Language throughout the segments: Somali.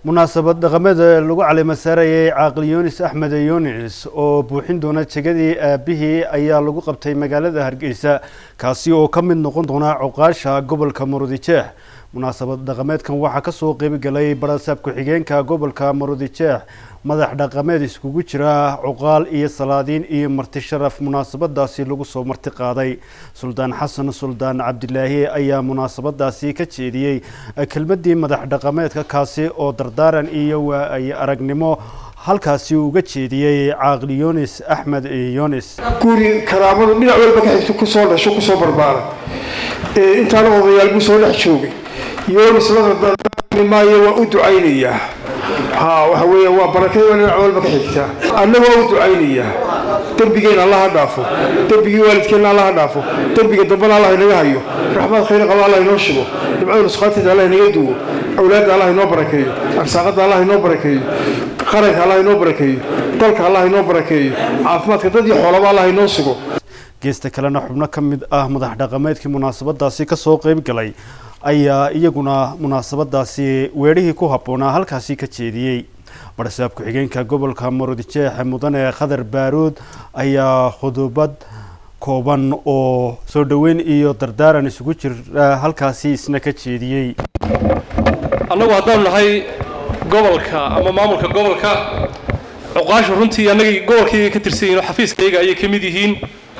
munaasabad dhaqamada lagu calimo saarayay caaqil yunis axmed yunis oo buuxin doona jegadii aabihii ayaa lagu qabtay magaalada hargeysa kaasi oo ka mid noqon doona cuqaasha gobolka marudijeex munaasabad dhaqameedkan waxaa kasoo qeybgalay barasaab ku-xigeenka gobolka marudijeex madax dhaqameed iskugu jira cuqaal iyo salaadiin iyo marti sharaf munaasabadaasi lagu soo marti qaaday suldaan xasan suldaan cabdilaahi ayaa munaasabadaasi ka jeediyey kelmadii madax dhaqameedka kaasi oo dardaaran iyo waay aragnimo halkaasi uga jeediyey caaqil yunis axmed yunis guri karaamadu dhinac walba ka xigto kusoo dhasho kusoo barbaara intaana odayaal buu soo dhex joogay yunis la dardaarmi maayo waa u ducaynayaa ha waxa weeya waa barakada dhinac walba ka xigta annaga waa u ducaynayaa dembigeenna allaha dhaafo dembigii waalidkeenna allaha dhaafo dembiga dambana allah inaga hayo raxmad khayr qaba allah inoo shubo dhibcada nusqaanteeda allah inaga duwo awlaadda allah inoo barakeeyo arsaaqadda allah inoo barakeeyo qaranka allah inoo barakeeyo dalka allah inoo barakeeyo caafimaadka dad iyo xoolaba allah inoo sugo geesta kalena xubno ka mid ah madax dhaqameedkii munaasabadaasi kasoo qeyb galay ayaa iyaguna munaasabadaasi weerihii ku habboonaa halkaasi ka jeediyey barasaab ku-xigeenka gobolka marudijeex mudane khadar baaruud ayaa khudubad kooban oo soo dhoweyn iyo dardaaran isugu jira halkaasi isna ka jeediyey annagu haddaanu nahay gobolka ama maamulka gobolka cuqaashu runtii annagii gobolkayga ka tirsan yihin oo xafiiskayga ayay ka mid yihiin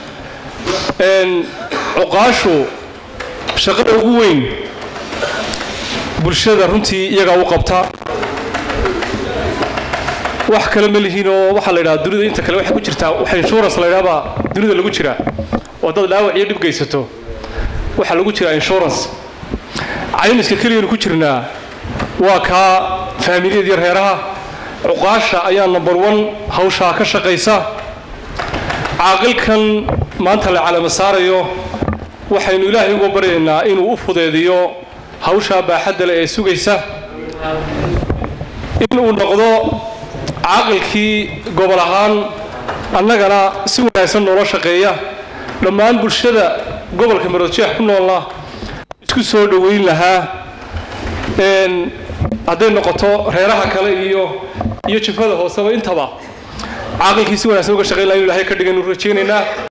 cuqaashu shaqada ugu weyn bulshada runtii iyagaa u qabta wax kale ma lihiin oo waxaa la yidhaha dunida inta kale waxay ku jirtaa waxa insurance la yidhaha baa dunida lagu jiraa oo haddaad dhaawac iyo dhib geysato waxaa lagu jiraa insurance caymiska keliyanu ku jirnaa waa kaa faamiliyad iyo reeraha cuqaasha ayaa number one hawshaa ka shaqaysa caaqilkan maanta la calamo saarayo waxaynu ilaahay uga baryaynaa inuu u fudeediyo hawshaa baaxadda leh ee sugaysa inuu noqdo caaqilkii gobol ahaan annagana si wanaagsan noola shaqeeya dhammaan bulshada gobolka maroodjeex ku noolna isku soo dhoweyn lahaa hadday noqoto reeraha kale iyo iyo jifada hooseba intaba caaqilkii si wanaagsan uga shaqeyn laha inu ilahay ka dhigan uu rajaynaynaa